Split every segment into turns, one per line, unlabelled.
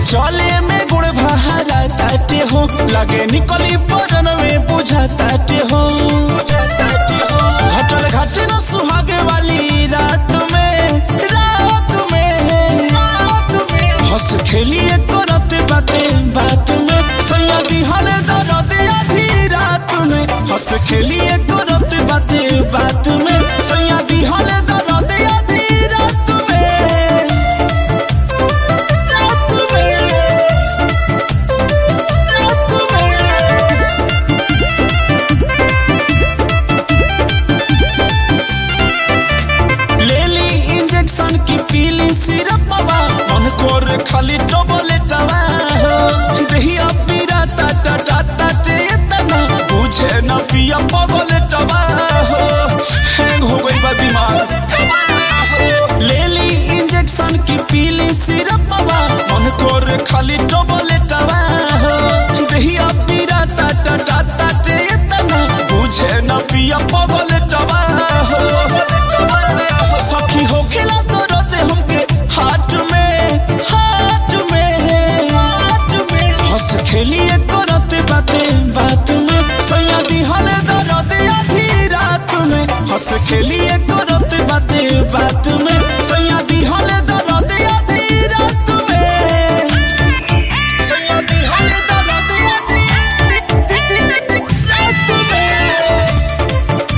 चले में गुड़ बहारा ताटे हो लगे निकली बरन में बुझा ताटे हो घटल घट न सुहागे वाली रात में रात में हंस खेलिए करत बाते बात में सैया दिहल दर्द आधी रात में हंस खेलिए करत बाते बात में सैया दिहल दर्द आधी रात में रात में रात में लेली इंजेक्शन की पीली सिरप बाबा मन कोर खाली टोबलेटवा हो देहिया पीरा टा टा टा टा टे तना बुझे न पिया पगलेटवा हो हैंग हो गई बा दिमाग लेली इंजेक्शन की पीली सिरप बाबा मन कोर खाली टोबलेटवा हो देहिया पीरा टा टा टा टा टे तना बुझे न पिया पगलेटवा हो सखी हो खेला तो रोते हमके हाथ में हाथ में हाथ में हंस खेलिए करत बाते बात में सैया दिहल दर्द आधी रात में हंस खेलिए करत बाते बात में सैया दिहल दर्द आधी रात में सैया दिहल दर्द आधी रात में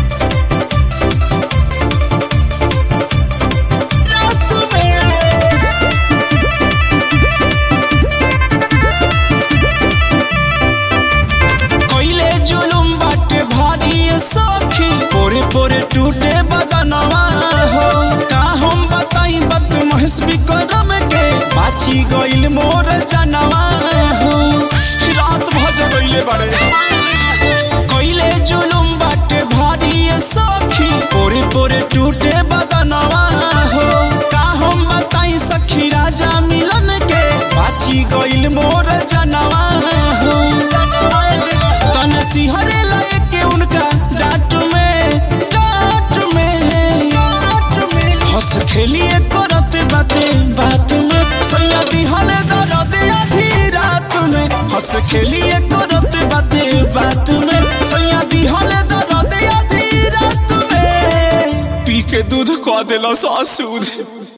रात में कोइले जुलुम बाटे भारी सखी पोरे पोरे टूटे बदनवा हो का हम बताई बत महेश विक्रम के बाची गइल मोर जनवा हो रात भज गइले बड़े कोइले जुलुम बाटे भारी सखी पोरे पोरे टूटे बदनवा हो का हम बताई सखी राजा मिलन के बाची गइल मोर जनवा हो तन सिहरे लाए के उनका डांट में डांट में डांट में हंस खेलिए करत बाते बात में सैया दिहल दर्द आधी रात में हंस खेलिए करत बाते बात में सैया दिहल दर्द आधी रात में पी के दूध कह देला सासूद